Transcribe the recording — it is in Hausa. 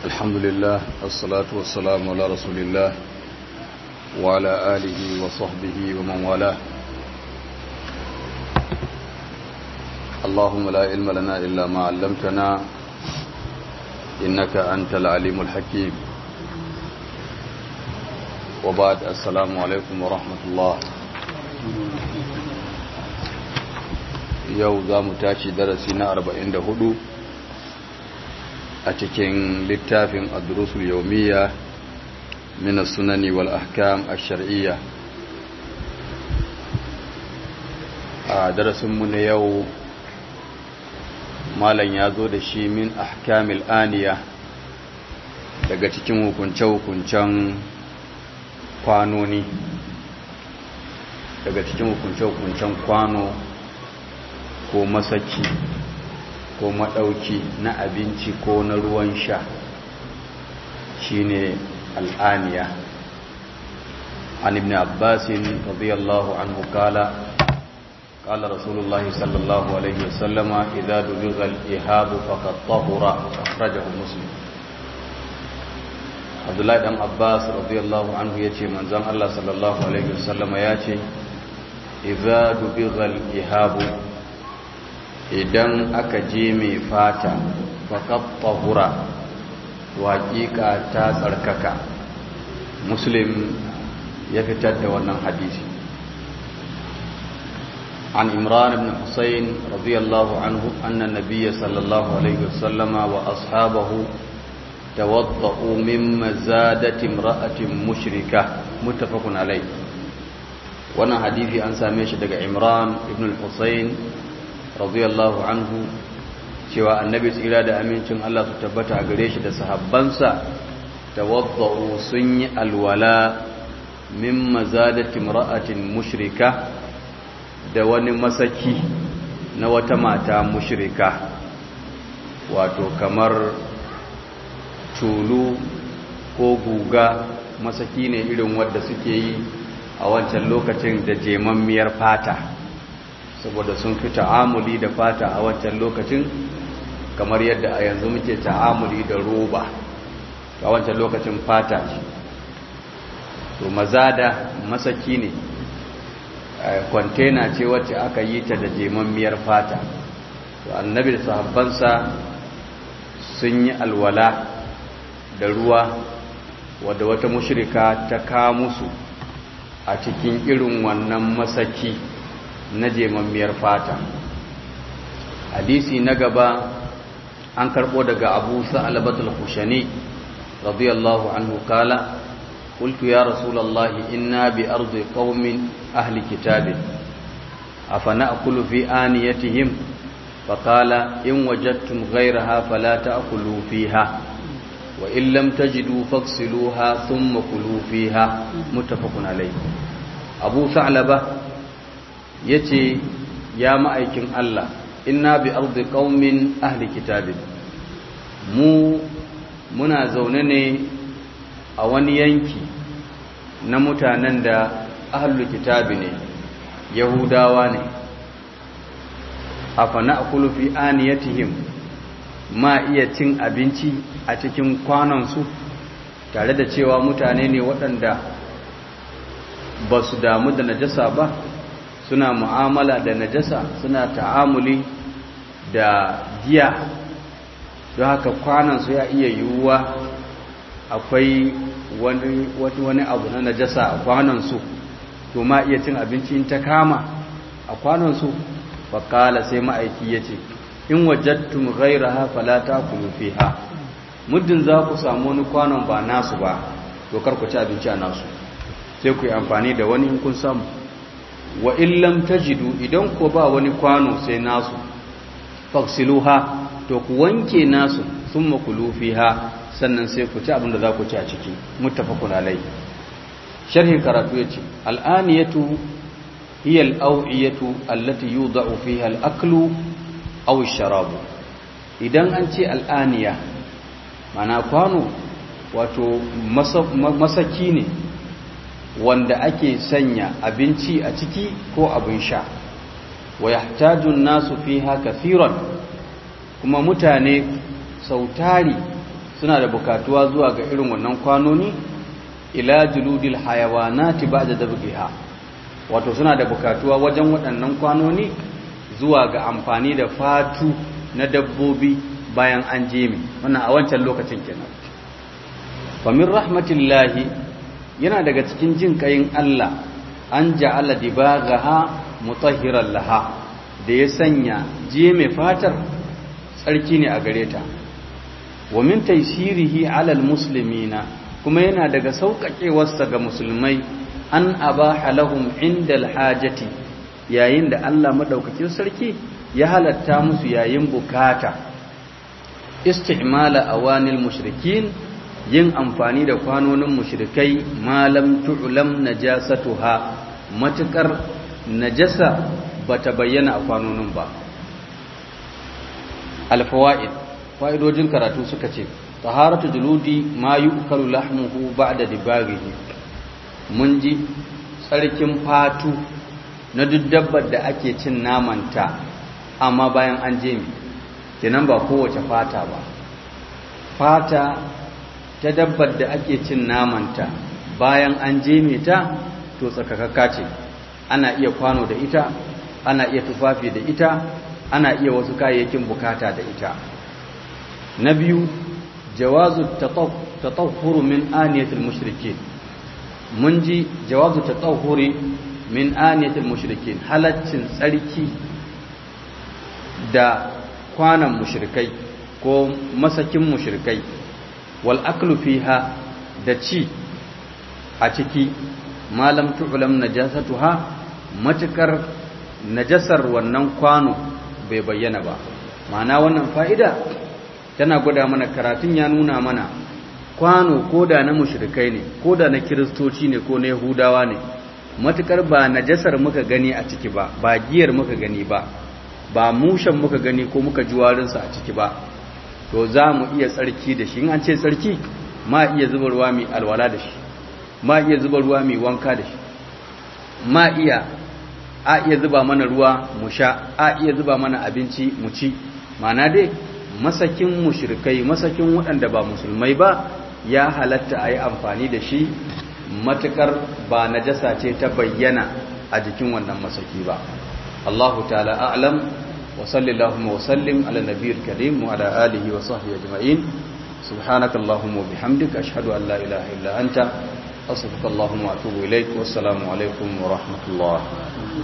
الحمد لله الصلاة والسلام على رسول الله وعلى آله وصحبه ومن والاه اللهم لا علم لنا إلا ما علمتنا إنك أنت العليم الحكيم وبعد السلام عليكم ورحمة الله yau za mu tashi darasi na 44 a cikin littafin adrusul yaumiya min sunani wal ahkam ash-shar'iyya a darasinmu na yau malam ya zo da shi min ahkamil aniya daga cikin hukunce-hukuncen kwanoni daga cikin hukunce-hukuncen kwano ko masaki ko maɗauki na abinci ko na ruwan sha shine al'aniya an ibn abbasin radiyallahu anhu kala kala rasulullahi sallallahu alaihi wasallama idza dubiga al-ihabu faqad tahura akhrajahu muslim abdullahi dan abbas radiyallahu anhu yace manzon Allah sallallahu alaihi wasallama yace idza dubiga al-ihabu idan aka je mai fata faƙat tahura waƙiƙa ta tsarkaka muslim ya fitar da wannan hadisi an imran ibn husayn radiyallahu anhu anna nabiyya sallallahu alaihi wasallama wa ashabahu tawadda'u min mazadati imra'atin mushrika muttafaqun alayh wannan hadisi an same shi daga imran ibn husayn radiyallahu anhu cewa annabi tsira da amincin Allah su tabbata a gare shi da sahabbansa tawaddau sun yi alwala min mazadati imra'atin mushrika da wani masaki na wata mata mushrika wato kamar tulu ko guga masaki ne irin wadda suke yi a wancan lokacin da jemammiyar fata saboda sun fi ta'amuli da fata a wancan lokacin kamar yadda a yanzu muke ta'amuli da roba a wancan lokacin fata ce to mazada masaki ne kwantena ce wacce aka yi ta da jemammiyar fata to annabi da sahabbansa sun yi alwala da ruwa wadda wata mushrika ta ka musu a cikin irin wannan masaki na jemammiyar fata hadisi na gaba an karbo daga abu sa'alabatul hushani radiyallahu anhu kala qultu ya rasulullahi inna bi ardi qaumin ahli kitabin afana'kulu fi aniyatihim faqala in wajadtum ghayraha fala ta'kulu fiha wa in lam tajidu faghsiluha thumma kulu fiha muttafaqun alayh abu sa'laba ya ce ya ma'aikin Allah inna bi ardi qaumin ahli kitabin mu muna zaune ne a wani yanki na mutanen da ahli kitabi ne yahudawa ne afana akulu fi aniyatihim ma iya cin abinci a cikin kwanansu tare da cewa mutane ne waɗanda ba su damu da najasa ba suna mu'amala da najasa suna ta'amuli da giya don haka kwanansu ya iya yiwuwa akwai wani, wani abu na najasa a kwanansu to ma iya cin abinci in ta kama a kwanansu faƙala sai ma'aiki ya ce in wajattun gaira hafa lata kuma fi ha muddin za ku samu wani kwanon ba nasu ba to kar ku ci abinci a nasu sai ku yi amfani da wani in kun samu wa illam tajidu idan ko ba wani kwano sai nasu faksiluha to ku wanke nasu thumma kulu fiha sannan sai ku ci abin da za ku ci a ciki muttafaqun alai sharhin karatu yace al'aniyatu hiya al'awiyatu allati yudau fiha al'aklu aw ash-sharab idan an ce al'aniya mana kwano wato masaki ne wanda ake sanya abinci a ciki ko abin sha wa yahtajun nasu fiha kathiran kuma mutane sautari suna da bukatuwa zuwa ga irin wannan kwanoni ila juludil hayawanati ba'da dabghiha wato suna da bukatuwa wajen waɗannan kwanoni zuwa ga amfani da fatu na dabbobi bayan an jemi wannan a wancan lokacin kenan fa min rahmatillahi yana daga cikin jin kayin Allah an ja'ala dibaghaha mutahhiran laha da ya sanya jeme fatar tsarki ne a gare ta wa min taysirihi 'ala almuslimina kuma yana daga sauƙaƙewarsa ga musulmai an abaha lahum indal hajati yayin da Allah madaukakin sarki ya halatta musu yayin bukata istimala awanil mushrikin yin amfani da kwanonin mushrikai malam tu'lam najasatuha matukar najasa bata bayyana a kwanonin ba alfawaid fa'idojin karatu suka ce taharatu juludi ma yu'kalu lahmuhu ba'da dibaghihi mun ji tsarkin fatu na duk dabbar da ake cin namanta amma bayan an je mi kenan ba kowace fata ba fata ta dabbar da ake cin namanta bayan an je ta to tsakakakka ce ana iya kwano da ita ana iya tufafi da ita ana iya wasu kayayyakin bukata da ita na biyu jawazu tatahhuru min aniyatil mushrikin mun ji jawazu tatahhuri min aniyatil mushrikin halaccin tsarki da kwanan mushrikai ko masakin mushrikai wal aklu fiha da ci a ciki malam tu'lam najasatuha matukar najasar wannan kwano bai bayyana ba ma'ana wannan fa'ida tana gwada mana karatun ya nuna mana kwano ko da na mushrikai ne ko da na kiristoci ne ko na yahudawa ne matukar ba najasar muka gani a ciki ba ba giyar muka gani ba ba mushen muka gani ko muka ji warinsa a ciki ba to za mu iya tsarki da shi in an ce tsarki ma iya zuba ruwa mai alwala da shi ma iya zuba ruwa mai wanka da shi ma iya a iya zuba mana ruwa mu sha a iya zuba mana abinci mu ci mana dai masakin mushrikai masakin waɗanda ba musulmai ba ya halatta a yi amfani da shi matukar ba najasa ce ta bayyana a jikin wannan masaki ba Allahu ta'ala a'lam wa sallallahu wa sallim ala nabiyil karim wa ala alihi wa sahbihi ajma'in subhanakallahumma wa bihamdika ashhadu an la ilaha illa anta astaghfiruka wa atubu ilaik wassalamu alaikum wa rahmatullah